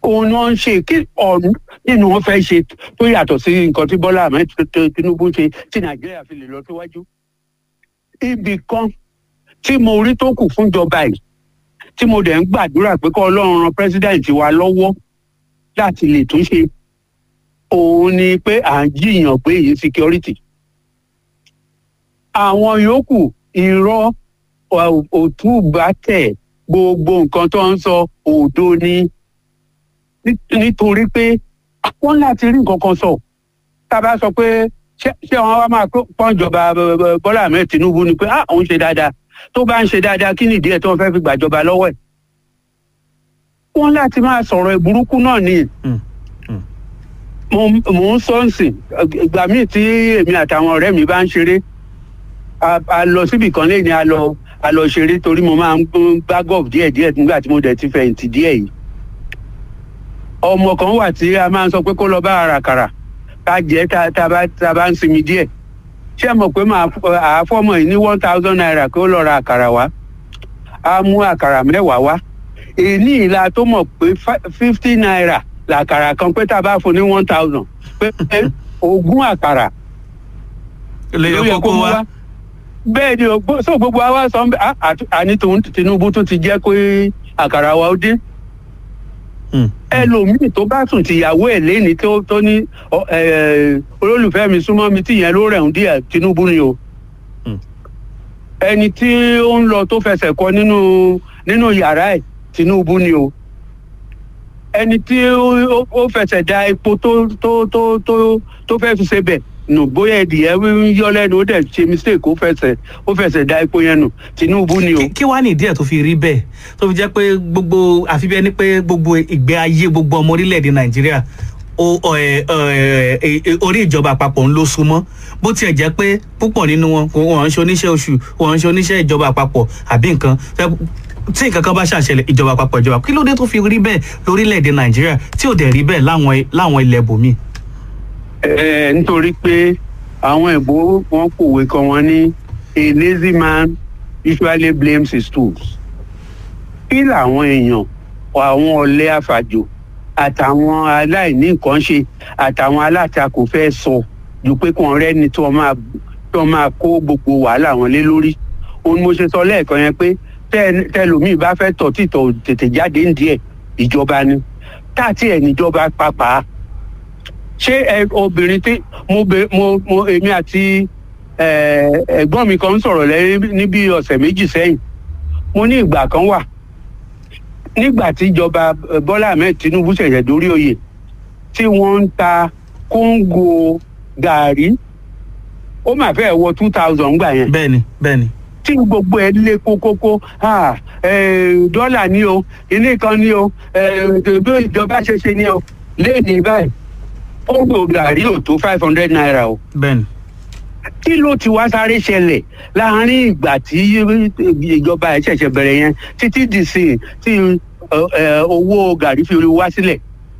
òun ni wọ́n ń ṣe kí ọ̀run nínú wọn fẹ́ ṣe tó yàtọ̀ sí nǹkan tí Bọ́lá Ahmed Tinubu ṣe tí Nàìjíríà fi lè lọ síwájú. ibì kan tí mo rí tó kù fúnjọba yìí tí mo dẹ̀ ń gbàdúrà pé kọ́ Ọlọ́run ran pírẹsidẹ́ǹtì wa lọ́wọ́ láti lè tún ṣe òun ni pé à ń jiyàn pé èyí security. àwọn yòókù irọ́ òtúbàtẹ̀ gbogbo nǹkan tó ń sọ òdo ni nítorí pé wọ́n láti rí nǹkan kan sọ tá a bá sọ pé ṣé wọn wá máa pọ́njọba Bọ́lá Ahmed Tinubu ni pé ah òun ṣe dáadáa tó bá ń ṣe dáadáa kí nìdí ẹ̀ tó ń fẹ́ fi gbàjọba lọ́wọ́ ẹ̀ wọ́n láti máa sọ̀rọ̀ ìburúkú náà ni mo ń sọ ǹsìn ìgbà míì tí èmi àtàwọn ọ̀rẹ́ mi bá ń ṣeré a lọ síbì kan lẹ́yìn a lọ a lọ ṣeré torí mo máa ń bá gọ́ọ̀fù díẹ̀díẹ̀ nígbà tí mo dẹ̀ ti fẹ̀yìntì díẹ̀ yìí ọmọ kan wà tí a máa ń sọ pé kó lọ bá àràkàrà ká jẹ́ tá a bá ń sinmi díẹ̀ ṣé mọ̀ pé màá àáfọ́mọ̀ yìí ní one thousand naira kó lọ ra àkàrà wá á mú àkàrà mẹ́wàá wá èyí ìlà tó mọ̀ pé fifty naira làkàrà kan pé tá a bá fún ní one thousand pé ogún àkàrà ló yẹ kó wá bẹ́ẹ̀ ni so gbogbo àwa sọ àní Tinubu tún ti jẹ́ pé àkàrà wa ó dín ẹlòmíì tó bá sùn tìyàwó ẹ̀ lẹ́ni tó ní olólùfẹ́ mi súnmọ́ mi tíyẹn ló rẹ̀ ń díẹ̀ Tinubu ni o ẹni tí ó ń lọ tó fẹsẹ̀ kọ nínú nínú yàrá ẹ̀ Tinubu ni o ẹni tí ó fẹsẹ̀ da epo tó tó tó tó tó fẹ́ fi ṣe bẹ̀ nù bóyá ẹdìyẹ ń yọ lẹ́nu ó dẹ̀ ṣe mistake ó fẹsẹ̀ ó fẹsẹ̀ da epo yẹn nù Tinubu ni o. kí wàá nìdí ẹ̀ tó fi rí bẹ́ẹ̀ tó fi jẹ́ pé gbogbo àfi bí ẹni pé gbogbo ìgbé ayé gbogbo ọmọ orílẹ̀-èdè Nàìjíríà orí ìjọba àpapọ̀ ń ló súnmọ́ bó tiẹ̀ jẹ́ pé púpọ̀ nínú wọn wọ́n ń ṣe oníṣẹ́ oṣù wọ́n ń ṣe oníṣẹ́ ìjọba àpapọ̀ àbí nǹkan tí nǹkan kan bá ṣàṣẹlẹ̀ ìjọba àpapọ̀ ìjọba kí ló dé tó fi rí bẹ́ẹ̀ lórílẹ̀‐èdè Nàìjíríà tí ò dẹ̀ rí bẹ́ẹ̀ láwọn ilẹ̀ bòmíì. ẹ nítorí pé àwọn ìbò wọn pòwe kan wọn ní a lazy man usually blames his tools kí làwọn èèyàn àwọn ọ̀lẹ àfàjò àtàwọn aláìní nǹkan ṣe àtàwọn alátakò fẹ́ sọ ju pé kàn rẹ́ni tó máa tó máa kó gbogbo wàhálà wọn lé lórí òun mo ṣe sọ lẹ́ẹ̀kan yẹn pé tẹlòmíì bá fẹ́ tọ̀ títọ̀ tètè jáde ń díẹ̀ ìjọba ni táàtì ẹ̀ níjọba pàápàá ṣé ẹ obìnrin tí mo bẹ mo mo èmi àti ẹ̀gbọ́n mi kan ń sọ̀rọ̀ lẹ́yìn níbi ọ̀sẹ̀ méjì sẹ́yìn mo ní ìgbà kan wà nígbà tí ìjọba Bọ́lá Ahmed Tinubu ṣẹ̀ṣẹ̀ dórí oyè tí wọ́n ń ta kóńgò gàárì ó mà fẹ́ wọ two thousand gbà yẹn. bẹ́ẹ̀ni bẹ́ẹ̀ni. tí gbogbo ẹ lé kókókó dọ́là ni o ilé kan ni o bí ìjọba ṣe ṣe ni o léèní báyìí kóńgò gàárì ò tó five hundred naira o. bẹ́ẹ̀ni. kí ló ti wá sáré ṣẹlẹ̀ láàárín ìgbà tí ìjọba ẹ̀ ṣẹ̀ṣẹ̀ bẹ̀rẹ̀ yẹn títí dì sí tí owó gàrí fi wá sílẹ̀.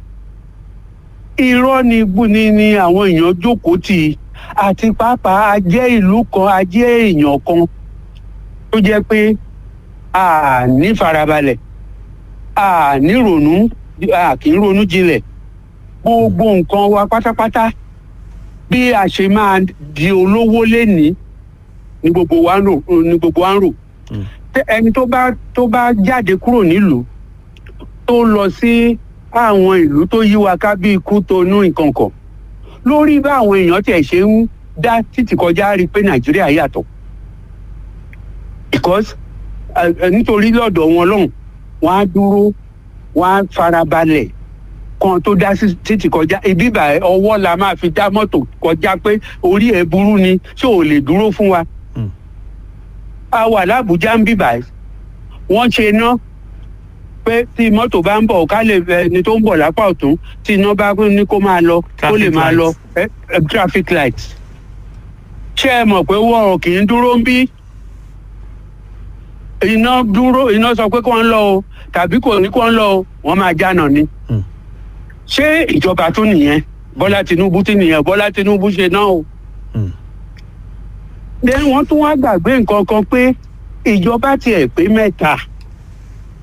irọ́ ni ni ni àwọn èèyàn jókòó tì àti pàápàá a jẹ́ ìlú kan a jẹ́ èèyàn kan tó jẹ́ pé a ní farabalẹ̀ a ní ronú a kì í ronú jinlẹ̀ gbogbo nǹkan wa pátápátá bí a ṣe máa di olówó lénìí ni gbogbo wa ń rò ni gbogbo wa ń rò ẹni tó bá tó bá jáde kúrò nílùú tó lọ sí àwọn ìlú tó yí wa ká bí ikú tonú nǹkan kan lórí bá àwọn èèyàn tiẹ̀ ṣe ń dá títì kọjá rí i pé nàìjíríà yàtọ̀ because nítorí lọ́dọ̀ wọn lọ́hùn wọ́n á dúró wọ́n á farabalẹ̀ kan tó dá títì kọjá ibi ìbà ọwọ́ la máa fi dá mọ́tò kọjá pé orí ẹ̀ burú ni ṣé ò lè dúró fún wa. a wà lábújá ń bíbà wọ́n ṣe ná pé tí mọ́tò bá ń bọ̀ ká lè ẹni tó ń bọ̀ lápá ọ̀tún tí iná bá ní kó máa lọ kó lè máa lọ traffic light. ṣé ẹ mọ̀ pé wọ́n kì í dúró ń bí iná dúró iná sọ pé kó ń lọ o tàbí kò ní kó ń lọ o wọ́n máa jánà ni ṣé ìjọba tó nìyẹn bọ́lá tinubu tí nìyẹn bọ́lá tinubu ṣe náà o. then wọ́n tún wá gbàgbé nǹkan kan pé ìjọba tiẹ̀ pé mẹ́ta